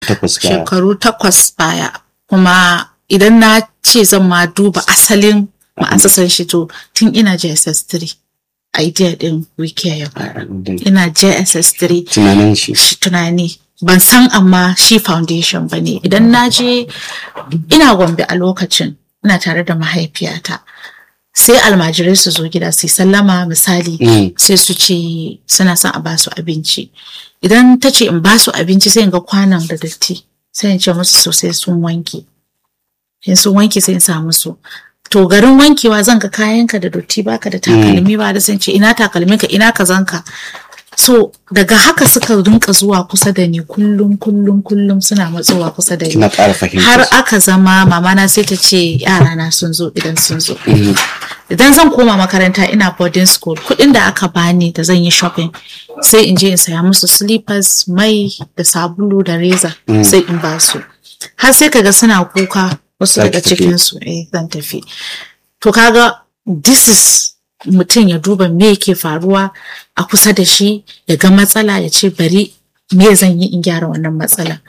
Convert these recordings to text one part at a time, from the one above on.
takwas baya. shekaru takwas baya kuma idan na ce zan ma duba asalin ma'asasan shi to tun ina JSS3 idea din wiki ya fara ina JSS3 tunanin shi shi tunani ban san amma shi foundation ba ne idan na je ina gombe a lokacin ina tare da mahaifiyata sai almajirai su zo gida su yi sallama misali Mm. sai su ce suna son a basu abinci idan ta ce in basu abinci sai in ga kwanan da datti sai in ce musu sosai sun wanke in sun wanke sai in sa musu to garin wankewa zan ga kayanka da dotti baka da takalmi ba da sun ce ina takalminka ina kazanka so daga haka suka rinka zuwa kusa da ni kullum kullum kullum suna matsowa kusa da ni kina ƙara fahimta har aka zama mamana sai ta ce yarana sun zo idan sun zo idan zan koma makaranta ina boarding school kuɗin da aka bani da zan yi shopping sai in je in saya musu slippers mai da sabulu da reza sai in ba su har sai kaga suna kuka wasu Zaki daga tafi. cikin su eh zan tafi to kaga this is mutum ya duba me yake faruwa a kusa da shi ya ga matsala ya ce bari me zan yi in gyara wannan matsala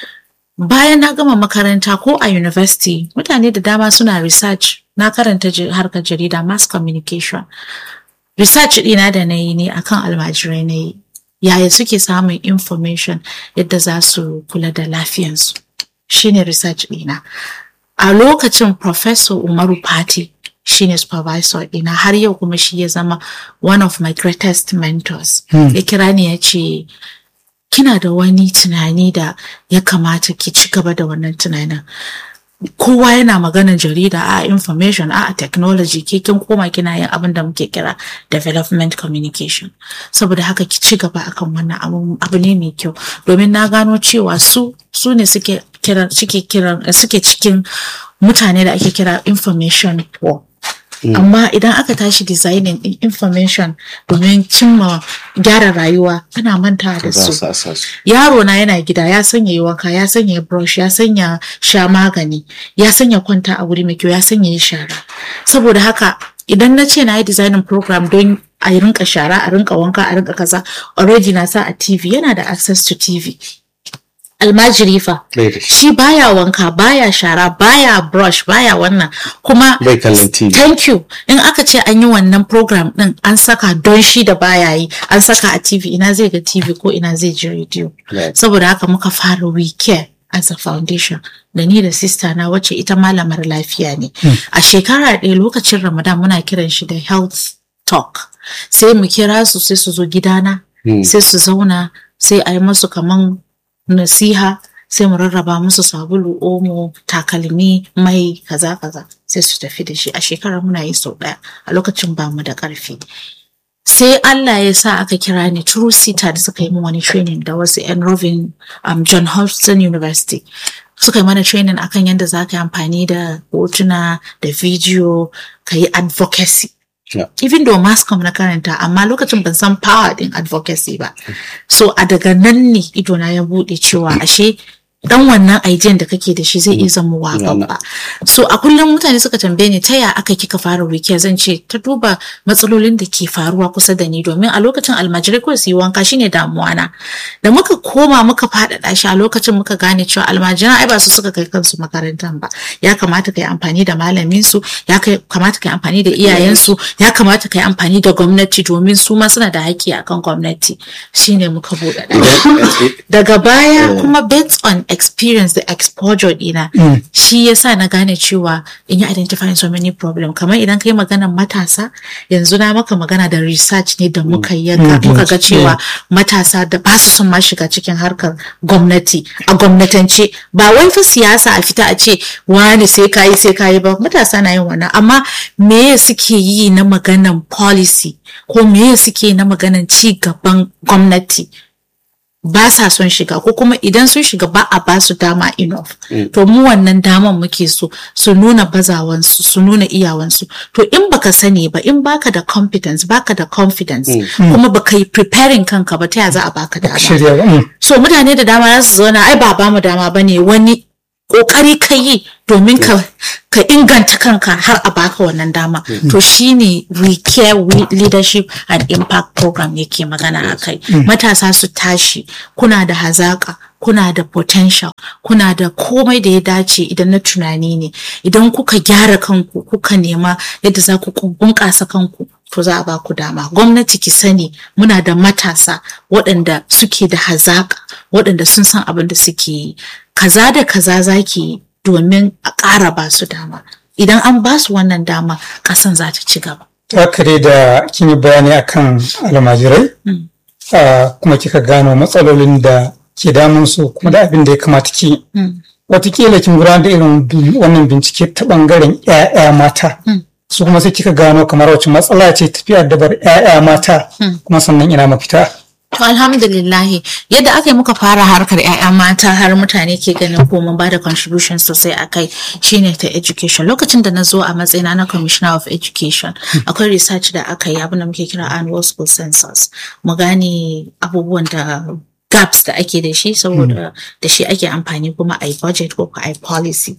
bayan na gama makaranta ko a university mutane da dama suna research na karanta ji- harkar jarida mass communication research ɗina da na yi ne akan almajirai na yi yaya suke samun information yadda za su kula da lafiyansu shine research ɗina a lokacin professor umaru pati shine supervisor ɗina har yau kuma shi ya zama one of my greatest mentors ya kira ni ya ce kina da wani tunani da ya kamata ki ci gaba da wannan tunanin kowa yana maganar jarida a information a technology ke kin koma kina yin abin da muke kira development communication saboda haka ki ci gaba akan wannan abu, abu ne mai kyau domin na gano cewa su su ne suke kiran suke kiran suke cikin mutane da ake kira information poor amma idan aka tashi designing din information domin cimma gyara rayuwa ana manta da za su su asa su yaro na yana gida ya sanya yi wanka ya sanya brush ya sanya sha magani ya sanya kwanta a wuri mai kyau ya sanya yi shara saboda haka idan na ce na yi designing program don a yi rinka shara a rinka wanka a rinka kaza already na sa a tv yana da access to tv almajiri fa bai da shi shi baya wanka baya shara baya brush baya wannan kuma bai kallon tv thank you in aka ce an yi wannan program din an saka don shi da baya yi an saka a tv ina zai ga tv ko ina zai ji radio Right. saboda haka muka fara we care as a foundation da ni da sista na wacce ita malamar lafiya ne a shekara ɗaya lokacin ramadan muna kiran shi da health talk sai mu kira su sai su zo gidana sai su zauna sai a yi masu kaman nasiha sai mu rarraba musu sabulu omo takalmi mai kaza kaza sai su tafi da shi a shekara muna yi sau ɗaya a lokacin ba mu da ƙarfi sai Allah ya sa aka kira ni True Sita da suka yi min wani training da wasu yan Rovin um, John Hopkins University suka yi mana training akan yadda za ka yi amfani da hotuna da video ka yi advocacy Yeah. even though mascom na karanta amma lokacin ban san power din advocacy ba so a daga nan ne idona ya bude cewa ashe dan wannan idean da kake da shi zai iya zama wa babba so a kullum mutane suka tambaye ni ta ya aka kika fara wikiya zan ce ta duba matsalolin da ke faruwa kusa da ni domin a lokacin almajirai kawai su yi wanka shine damuwa na da muka koma muka faɗaɗa shi a lokacin muka gane cewa almajiran ai ba su suka kai kansu makarantar ba ya kamata ka yi amfani da malamin su ya kai- kamata ka yi amfani da iyayensu ya kamata ka yi amfani da gwamnati domin su ma suna da haƙƙi akan gwamnati shine muka buɗe daga baya kuma based on experience da exposure dina shi yasa na gane cewa in yi identifying so many problem kamar idan kai maganar matasa yanzu na maka magana da research ne da muka yi yanka muka ga cewa matasa da ba su son ma shiga cikin harkar gwamnati a gwamnatance ba wai fa siyasa a fita a ce wani sai kayi sai kayi ba matasa na yin wannan amma me suke yi na maganan policy ko me suke yi na maganan ci gaban gwamnati ba sa son shiga ko kuma idan sun shiga ba a ba su dama enough to mu wannan daman muke so su nuna bazawansu su nuna iyawansu to in baka sani ba in baka da competence baka da confidence kuma baka yi preparing kanka ba ta ya za a baka dama shirya ba mm. so mutane da dama za su zauna ai ba ba mu dama bane wani kokari ka yi domin ka ka inganta kanka har a baka wannan dama to shine we care we leadership and impact program yake magana akai matasa su tashi kuna da hazaka kuna da potential kuna da komai da ya dace idan na tunani ne idan kuka gyara kanku kuka nema yadda za ku bunƙasa kanku to za a ba ku dama gwamnati ki sani muna da matasa waɗanda suke da hazaka waɗanda sun san abin da suke yi kaza da kaza za ki yi domin a ƙara ba su dama idan an ba su wannan dama ƙasan za ta ci gaba haka dai da kin yi bayani akan almajirai kuma kika gano matsalolin da ke damun su kuma da abin da ya kamata ki watakila kin gudanar da irin wannan bincike ta bangaren 'ya'ya mata su kuma sai kika gano kamar wacce matsala ce tafiya dabar 'ya'ya mata kuma sannan ina mafita To alhamdulillahi yadda aka yi muka fara harkar 'ya'ya mata har mutane ke ganin ko mun bada contribution sosai a kai shine ta education lokacin da na zo a matsayina na commissioner of education akwai research da aka yi abin da muke kira annual school census mu gane abubuwan da gaps da ake da shi saboda da shi ake amfani kuma a yi budget ko a yi policy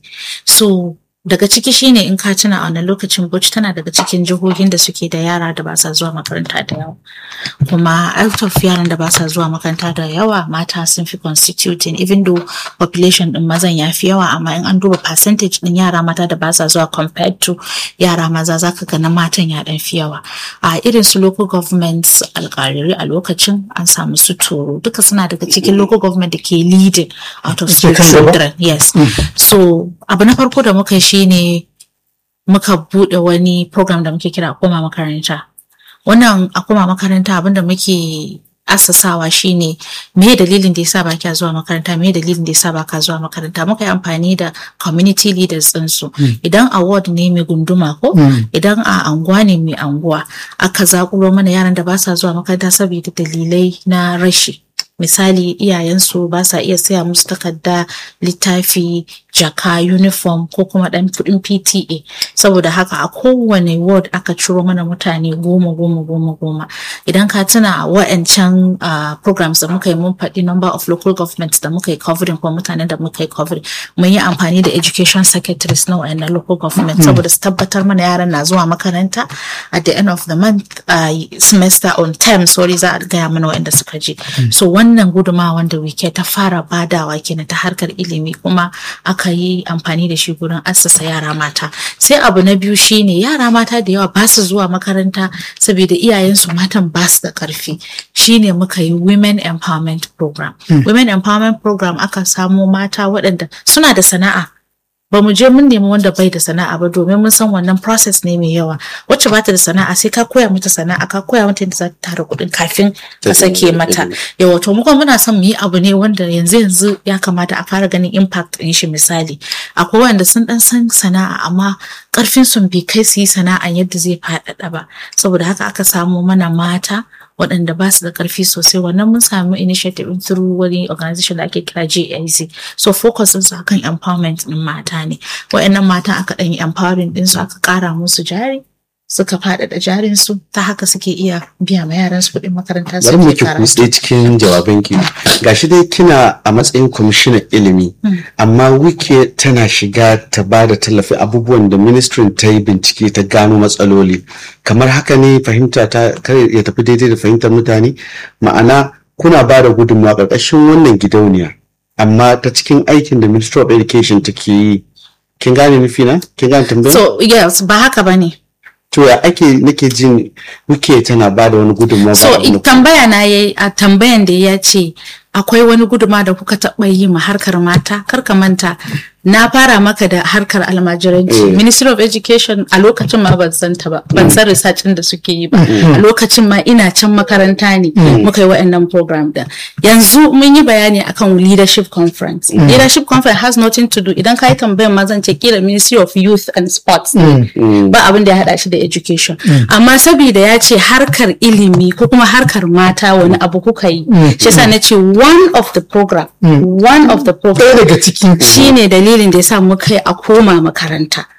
so daga ciki shine in ka tuna a wannan lokacin Bauchi tana daga cikin jihohin da suke da yara da ba sa zuwa makaranta da yawa kuma out of yaran da ba sa zuwa makaranta da yawa mata sun fi constituting even though population din mazan ya fi yawa amma in an duba percentage din yara mata da ba sa zuwa compared to yara maza zaka ga na matan ya dan fi yawa a irin su local governments alƙariri a lokacin an samu su toro duka suna daga cikin local government da ke leading out of school children yes so abu na farko da muka shi shine muka bude wani program da muke kira koma makaranta wannan a koma makaranta abinda muke asasawa shine me dalilin da yasa baka zuwa makaranta me dalilin da yasa baka zuwa makaranta muka yi amfani da community leaders din su idan award ne mai gunduma ko idan a anguwa ne mai anguwa aka zakuro mana yaran da ba sa zuwa makaranta saboda dalilai na rashi misali iyayensu ba sa iya saya musu takarda littafi jaka uniform ko kuma dan kudin PTA saboda haka a kowane ward aka ciro mana mutane goma goma goma goma idan ka tuna wa'ancan uh, programs da muka yi mun faɗi number of local governments da muka yi covering ko mutanen da muka yi covering mun yi amfani da education secretaries na wa'annan local government saboda su tabbatar mana yaran na zuwa makaranta at the end of the month uh, semester on term sorry za a gaya mana wa'anda suka je so wannan gudumawa wanda wike ta fara badawa kenan ta harkar ilimi kuma aka yi amfani da shi gurin assasa yara mata sai abu na biyu shine yara mata da yawa ba su zuwa makaranta saboda iyayensu matan ba su da karfi shine muka yi women empowerment program women empowerment program aka samo mata waɗanda suna da sana'a ba mu je mun nemi wanda bai da sana'a ba domin mun san wannan process ne mai yawa wacce ba ta da sana'a sai ka koya mata sana'a ka koya mata yadda za ta tara kuɗin kafin ka sake mata yawa to muka muna son mu yi abu ne wanda yanzu yanzu ya kamata a fara ganin impact ɗin shi misali akwai wanda sun dan san sana'a amma karfin sun bai kai su yi sana'a yadda zai faɗaɗa ba saboda haka aka samo mana mata waɗanda ba su da ƙarfi sosai wannan mun samu initiative through wani organization da ake kira JIC so focus su akan empowerment ɗin mata ne waɗannan mata aka ɗan yi empowering ɗin su aka ƙara musu jari suka faɗaɗa jarin su ta haka suke iya biya ma yaran su kuɗin makaranta su bari mu ki kutse cikin jawaban ki gashi dai kina a matsayin kwamishinan ilimi amma wike tana shiga ta ba da tallafi abubuwan da ministrin ta yi bincike ta gano matsaloli kamar haka ne fahimta ta kar ya tafi daidai da fahimtar mutane ma'ana kuna ba da gudunmawa ƙarƙashin wannan gidauniya amma ta cikin aikin da ministry of education take yi kin gane nufi na kin gane tambayar so yes ba haka bane to ya ake nake jin muke tana ba da wani gudunmawa so tambaya na yayi a tambayan da ya ce akwai wani guduma da kuka taɓa yi ma harkar mata kar ka manta na fara maka da harkar almajiranci ministry of education a lokacin ma ban san ta ba ban san research da suke yi ba a lokacin ma ina can makaranta ne muka yi wa'annan program din yanzu mun yi bayani akan leadership conference leadership conference has nothing to do idan ka yi tambayan ma zan ce kila ministry of youth and sports ba abin da ya hada shi da education amma saboda ya ce harkar ilimi ko kuma harkar mata wani abu kuka yi shi yasa na ce one of the program one of the program daga cikin shine dalilin da yasa muka yi a koma makaranta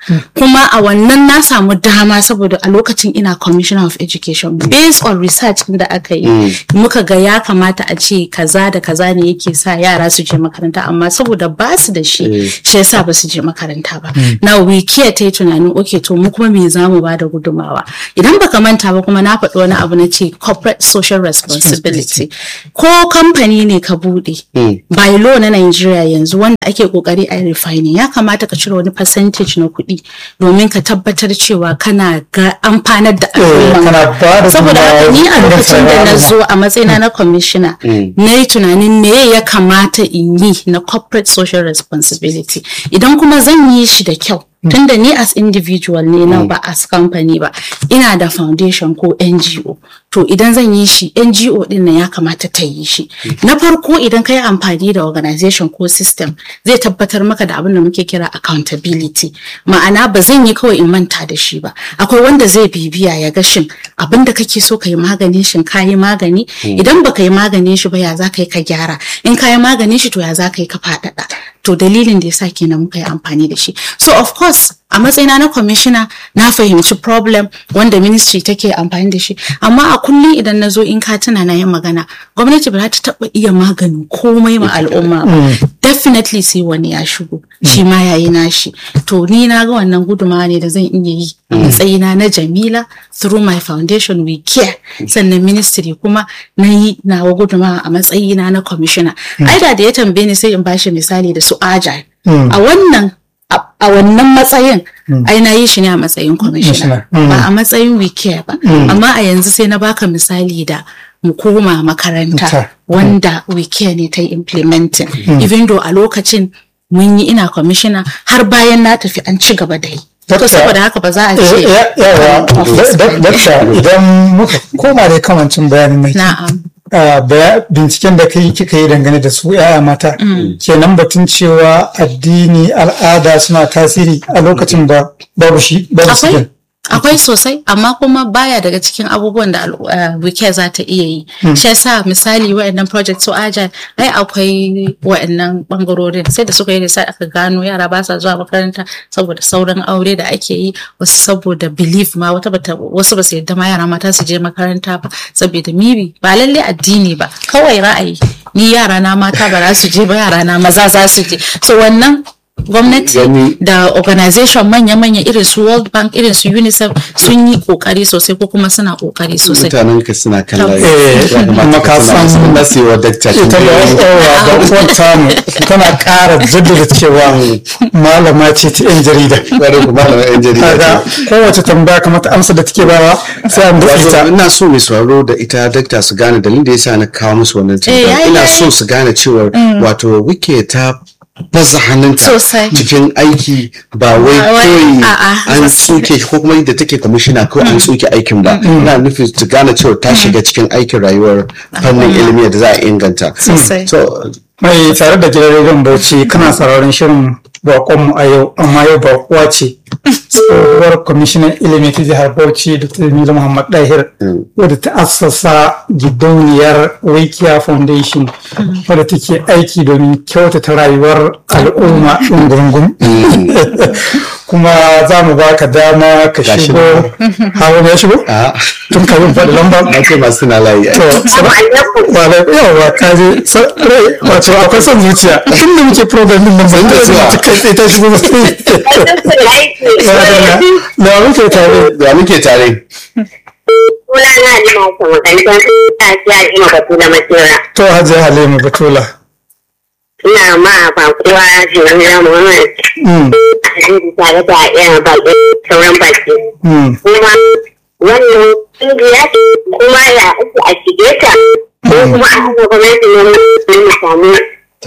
kuma a wannan na samu dama saboda a lokacin ina commissioner of education based on research da aka yi muka ga ya kamata a ce kaza da kaza ne yake sa yara su je makaranta amma saboda ba su da shi shi yasa ba su je makaranta ba na wiki ta yi tunanin okay to mu kuma me za mu ba da gudumawa idan baka manta ba kuma na faɗi wani abu na ce corporate social responsibility ko kamfani ne ka buɗe by law na Nigeria yanzu wanda ake kokari a refining ya kamata ka cire wani percentage na kuɗi domin ka tabbatar cewa kana ga amfanar da al'umma saboda haka ni a lokacin da na zo a matsayina na commissioner na yi tunanin me ya kamata in yi na corporate social responsibility idan kuma zan yi shi da kyau tunda ni as individual ne na ba as company ba ina da foundation ko NGO to idan zan yi shi NGO din nan ya kamata ta yi shi na farko idan ka yi amfani da organization ko system zai tabbatar maka da abin da muke kira accountability ma'ana ba zan yi kawai in manta da shi ba akwai wanda zai bibiya ya ga shin abin da kake so ka yi maganin shin ka yi magani idan baka yi maganin shi ba ya za ka yi ka gyara in ka yi maganin shi to ya za ka yi ka faɗaɗa to dalilin da yasa kenan muka yi amfani da shi so of course a matsayina na commissioner na fahimci problem wanda ministry take amfani da shi amma a kullum idan na zo in ka tuna na yin magana gwamnati ba ta taba iya maganin komai ma al'umma ba definitely sai wani ya shigo shi ma yayi nashi to ni na ga wannan gudumawa ne da zan iya yi a matsayina na Jamila through my foundation we care sannan ministry kuma na yi nawa gudumawa a matsayina na commissioner aida da ya tambaye ni sai in bashi misali da su agile a wannan a wannan matsayin ai na yi shi ne a matsayin commissioner ba a matsayin wike ba amma a yanzu sai na baka misali da mu koma makaranta wanda wike ne ta yi implementing even though a lokacin mun yi ina commissioner har bayan na tafi an ci gaba da yi to saboda haka ba za a ce yawa dakta idan muka koma da kamancin bayanin mai na'am binciken da kai kika yi dangane da su yaya mata kenan batun cewa addini al'ada suna tasiri a lokacin da babu shi babu su akwai sosai amma kuma baya daga cikin abubuwan da wike za ta iya yi shi yasa misali wa'annan project so agile ai akwai wa'annan bangarorin sai da suka yi da aka gano yara ba sa zuwa makaranta saboda sauran aure da ake yi wasu saboda belief ma wata bata wasu ba su yadda ma yara mata su je makaranta ba saboda mibi ba lalle addini ba kawai ra'ayi ni yara na mata ba za su je ba yara na maza za su je so wannan gwamnati da organization manya-manya irin su world bank irin su unicef sun yi kokari sosai ko kuma suna kokari sosai mutanen ka suna kallon kuma ka san nasewa dakta ita da yawa da wata mu tana ƙara jaddada cewa malama ce ta yan jarida bari ku malama yan jarida kaga kowace tambaya kamar ta amsa da take bawa sai an da ita ina so mai sauraro da ita dakta su gane dalilin da yasa na kawo musu wannan tambaya ina so su gane cewa wato wike ta baza hannunta cikin aiki ba wai kawai an tsuke ko kuma yadda take kwamishina ko an tsuke aikin ba ina nufin su gane cewa ta shiga cikin aikin rayuwar fannin ilimi da za a inganta mai tare da gidan rediyon bauchi kana sauraron shirin bakonmu a yau amma yau bakuwa ce tsohuwar kwamishinan ilimi ta jihar bauchi da Jamilu muhammad dahir wadda ta assasa gidauniyar wikiya foundation wadda take aiki domin kyautata rayuwar al'umma ɗungurungun kuma za mu baka dama ka shigo hawa ya shigo tun kafin faɗi lambar ake masu na layi to yawa ka je wato akwai son zuciya tun da muke program din nan ban da zuwa kai sai ta shigo da muke tare da muke tare Suna na Halima ta makarantar tashi Halima Batula Makera. to hajiya halima batula Ina ma ba kowa Jamila Muhammad. Hadisi tare da irin baki sauran baki. Kuma wannan kungiya kuma ya ake a shige ta ko kuma a haka gwamnati ne mu samu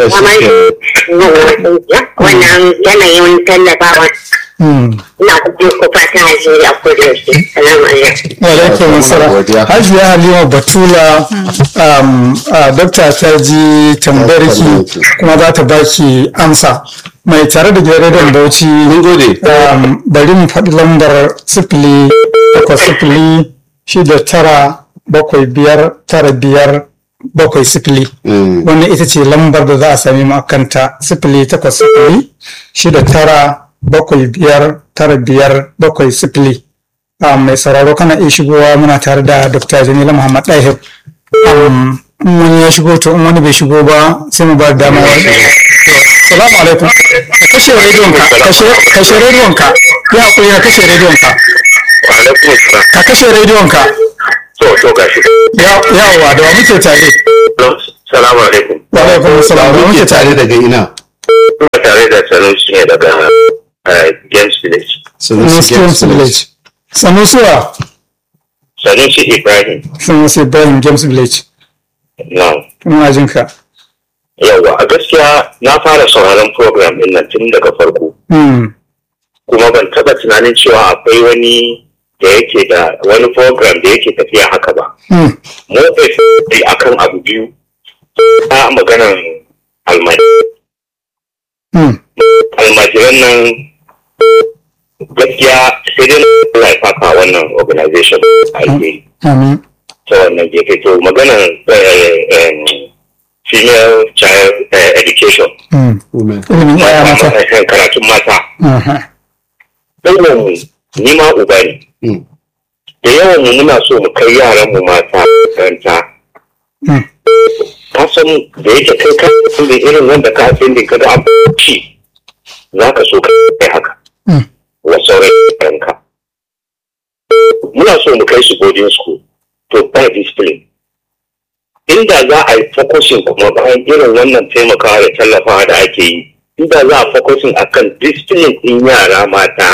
wannan yanayin tallafawa ina kuma ko fatan alheri a koda yaushe salamu alaikum alaikum salam hajiya halima batula dokta ta ji tambayarki kuma za ta baki amsa mai tare da gidan rediyon bauchi mun gode bari mu faɗi lambar sifili takwas sifili shida tara bakwai biyar tara biyar bakwai sifili wannan ita ce lambar da za a sami mu akanta sifili takwas sifili shida tara bakwai biyar tara biyar bakwai sifili mai sauraro kana iya shigowa muna tare da dr jamila muhammad dahir in wani ya shigo to in wani bai shigo ba sai mu ba da dama wani salamu alaikum ka kashe rediyon ka kashe rediyon ka ya hakuri ka kashe rediyon ka ka kashe rediyon ka to to gashi yawa da wa muke tare salamu alaikum wa alaikum salam da wa muke tare daga ina ina tare da sanusi ne daga James Village Sanusi James Village Sanusiwa Sanusi Ibrahim Sanusi Ibrahim James Village na kuma jin ka yawa a gaskiya na fara sauraron program din nan tun daga farko kuma ban taba tunanin cewa akwai wani da yake da wani program da yake tafiya haka ba mu dai akan abu biyu ta maganar almajiran nan gaskiya sai dai na laifaka wannan organization a yi ta wannan gefe to maganar female child education karatun mata ɗaunan ni ma uba ne da yawan mu muna so mu kai yaran mu mata makaranta ka san da yake kai ka da irin wanda ka san da kada an ci za ka so ka kai haka wa sauran yaranka muna so mu kai su boarding school to by discipline inda za a yi focusing kuma bayan irin wannan taimakawa da tallafawa da ake yi inda za a focusing akan discipline din yara mata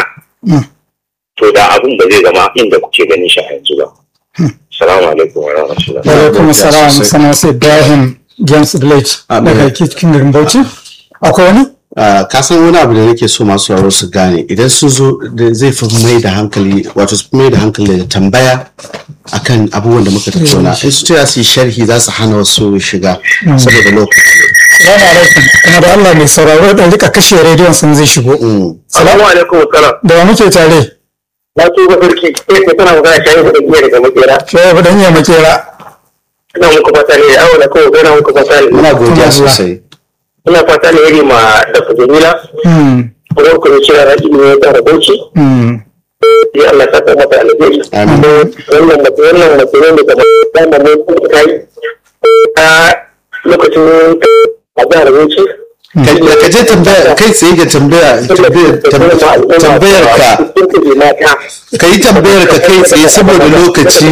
to da abin ba zai zama inda kuke ganin shi a yanzu ba salamu alaikum wa rahmatullahi wa alaikum salam sana sai Ibrahim James Village daga cikin garin Bauchi akwai wani ka san wani abu da nake so masu sauraro su gane idan sun zo da zai fi mai da hankali wato su mai da hankali da tambaya akan abubuwan da muka tattauna in su taya su yi sharhi za su hana wasu shiga saboda lokaci salamu alaikum kuma da Allah mai sauraro da rika kashe rediyon sun zai shigo salamu alaikum salam da wa muke tare na so ga sarki sai ka tana magana shayi da iya daga makera shayi da iya makera ina muku fata ne awo na kawai ina muku fata ne muna godiya sosai ina fata ne iri ma da jamila kuma ku ne cewa raki ne ya tsara bauchi ya Allah saka mata alheri wannan mace wannan mace ne da dama ne kuma ta yi a lokacin a jihar bauchi ka je tambaya kai tsaye ga tambaya tambayar ka ka yi tambayar ka kai tsaye saboda lokaci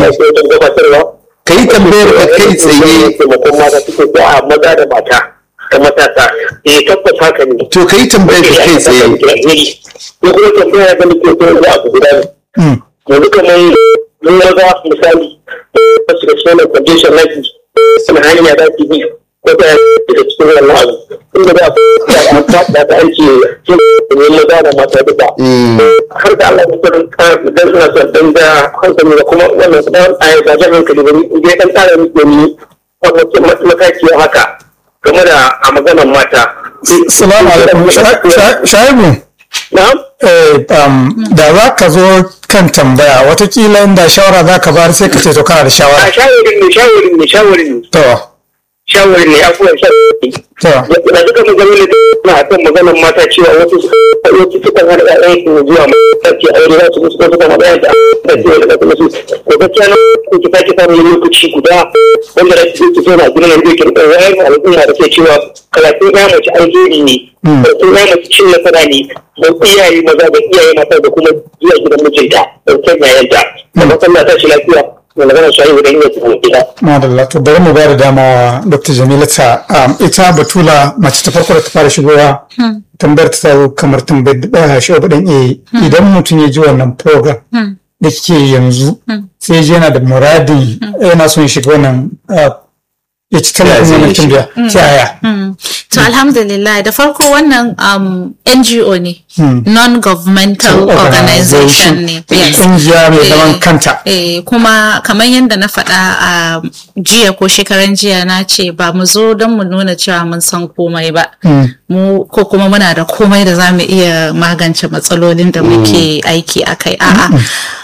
ka yi tambayar ka kai tsaye taimakon mata suke ko a maza da mata da matasa eh tabbas haka ne to ka yi tambayar ka kai tsaye ko kuma tambaya da nake so ya abu guda ne yanzu kamar mun maza misali wasu da sunan condition lafi suna hanya za su bi ko ta daga cikin wannan abu inda za a da ta aiki cin ne maza da mata duka har da Allah mutum dan suna son dan da hankali da kuma wannan dan ayi da jan hankali bane in dai dan tare ni ne wannan mataki haka game da a maganar mata salamu alaikum shaibu na'am da za ka zo kan tambaya watakila inda shawara za ka bayar sai ka ce to kana da shawara a shawarin ne shawarin ne shawarin ne to shawarin ne abubuwan shawarin to da duka maganar da na akan maganar mata cewa wasu wasu suka hana ƴaƴan su zuwa mace aure za su musu ko suka hana ƴaƴan da cewa da kuma su ko gaskiya na ko ki sake samun lokaci guda wanda da su zo na gudunar da yake da wayar al'umma da ke cewa karatun ƴa mace alheri ne karatun ƴa mace cin nasara ne don iyaye maza da iyaye mata da kuma zuwa gidan mijinta don kan yayanta da masallah ta shi lafiya da magana shi ayi wurin yin gida. Madalla to bari mu ba da dama wa Dr. Jamila ta ita Batula mace ta farko da ta fara shigowa tambayar ta tawo kamar tambayar da shi dan eh idan mutum ya ji wannan program da kike yanzu sai ji yana da muradin yana son shiga wannan ya ci tallafin wannan tambaya ta yaya. To alhamdulillah da farko wannan NGO ne non-governmental organization ne. Ƙungiya mai zaman kanta. Eh, kuma kamar yadda na faɗa a jiya ko shekaran jiya na ce ba mu zo don mu nuna cewa mun san komai ba. Mu ko kuma muna da komai da za mu iya magance matsalolin da muke aiki a kai. A'a.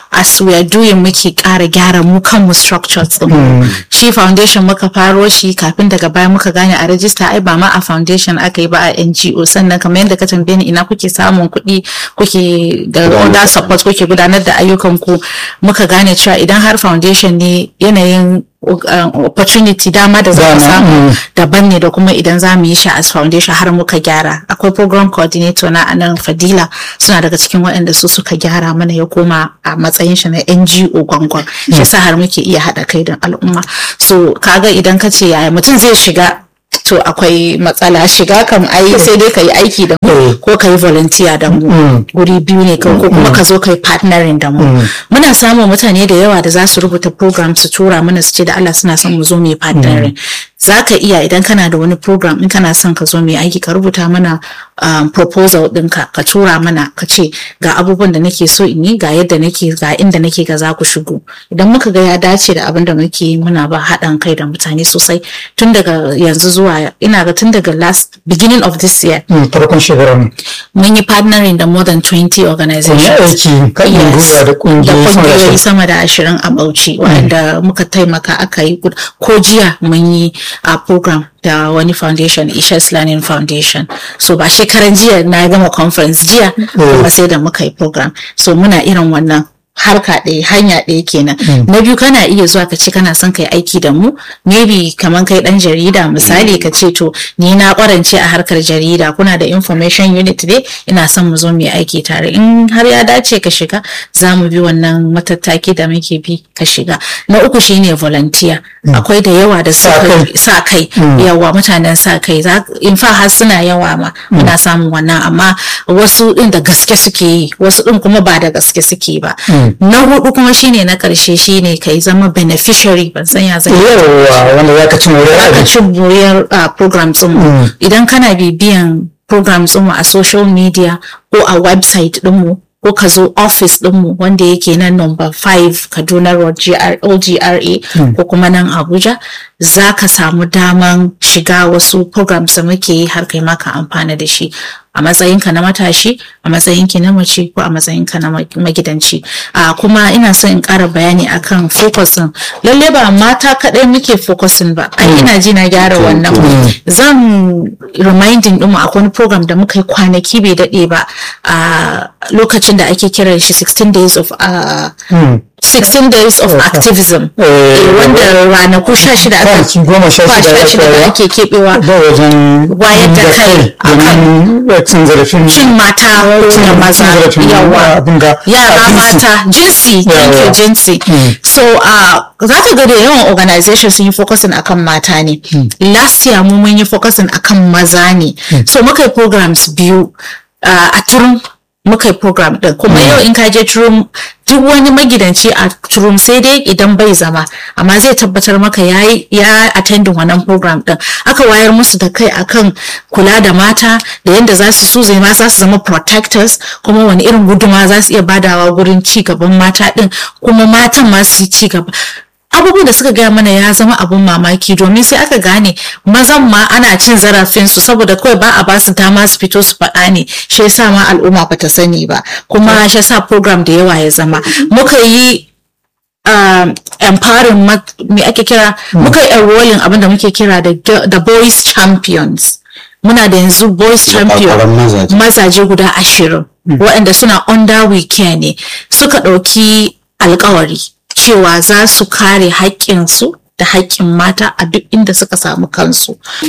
as we are doing muke ƙara gyara mu kanmu structures din shi foundation muka faro shi kafin daga baya muka gane a register ai ba ma a foundation aka yi ba a NGO sannan kamar yadda ka tambaye ni ina kuke samun kuɗi kuke da other support kuke gudanar da ayyukan ku muka gane cewa idan har foundation ne yanayin opportunity dama da za mu samu daban ne da kuma idan za mu yi shi as foundation har muka gyara akwai program coordinator na anan fadila suna daga cikin waɗanda su suka gyara mana ya koma a matsayin shi na ngo gwangwan shi sa har muke iya haɗa kai da al'umma so kaga idan ka ce yaya mutum zai shiga to akwai matsala shiga kam ai sai dai ka yi aiki da mu ko ka yi volunteer da mu guri biyu ne ko kuma ka zo ka yi partnering da mu muna samun mutane da yawa da za su rubuta program su tura mana su ce da Allah suna son mu zo mu yi partnering za ka iya idan kana da wani program in kana son ka zo mai aiki ka rubuta mana um, proposal ɗinka ka tura mana ka ce ga abubuwan da nake so in yi ga yadda nake ga inda nake ga za ku shigo idan muka ga ya dace da abin da muke yi muna ba haɗin kai da mutane sosai tun daga yanzu zuwa ina ga tun daga last beginning of this year farkon shekarar mun yi partnering da more than 20 organizations aiki kan gwiwa da kungiyoyi sama da ashirin a Bauchi wanda muka taimaka aka yi ko jiya mun yi a program da wani foundation Isha's Learning Foundation so ba shekaran jiya na gama conference jiya kuma sai da muka yi program so muna irin wannan harka ɗaya hanya ɗaya kenan na biyu kana iya zuwa ka ce kana son kai aiki da mu maybe kaman kai ɗan jarida misali ka ce to ni na ƙwarance a harkar jarida kuna da information unit ne ina son mu zo mu yi aiki tare in har ya dace ka shiga za mu bi wannan matattaki da muke bi ka shiga na uku shine volunteer akwai da yawa da sa kai yawa mutanen sa kai in fa har suna yawa ma muna samun wannan amma wasu ɗin da gaske suke yi wasu ɗin kuma ba da gaske suke ba na hudu kuma shine na karshe shine kai zama beneficiary ban san ya zai yawa wanda zaka ci moriyar zaka ci moriyar programs din idan kana bibiyan programs din a social media ko a website din mu ko ka zo office dinmu wanda yake nan number 5 kaduna road lgra ko kuma nan abuja za ka samu daman shiga wasu programs da muke yi har kai maka amfana da shi a matsayinka na matashi a matsayinki na mace ko a matsayinka na magidanci a kuma ina son in ƙara bayani akan focusin lalle ba mata kaɗai muke focusin ba ai ina ji na gyara wannan zan reminding ɗinmu akwai wani program da muka yi kwanaki bai daɗe ba a lokacin da ake kiran shi 16 days of uh, 16 days of activism wanda ranaku 16 aka goma sha shida da ake keɓewa wayar da kai akan cin zarafin cin mata da maza yawa yara mata jinsi thank you jinsi so uh, za ka ga da yawan organization sun yi focusing akan mata ne last year mu mun yi focusing akan maza ne so muka yi programs biyu a turun muka yi program din kuma yau in ka je turum duk wani magidanci a turum sai dai idan bai zama amma zai tabbatar maka ya ya attending wannan program din aka wayar musu da kai akan kula da mata da yadda za su su zai ma za su zama protectors kuma wani irin guduma za su iya badawa gurin ci gaban mata din kuma matan ma su yi ci gaba abubuwan da suka gaya mana ya zama abun mamaki domin sai aka gane mazan ma ana cin zarafinsu saboda kawai ba a basu dama su fito su faɗa ne shi yasa ma al'umma bata sani ba kuma shi yasa program da yawa ya zama muka yi um, empowering me ake kira muka yi enrolling abinda muke kira da the boys champions muna da yanzu boys champion mazaje guda ashirin waɗanda suna under we care ne suka ɗauki alkawari cewa za su kare haƙƙinsu da haƙƙin mata a duk inda suka samu kansu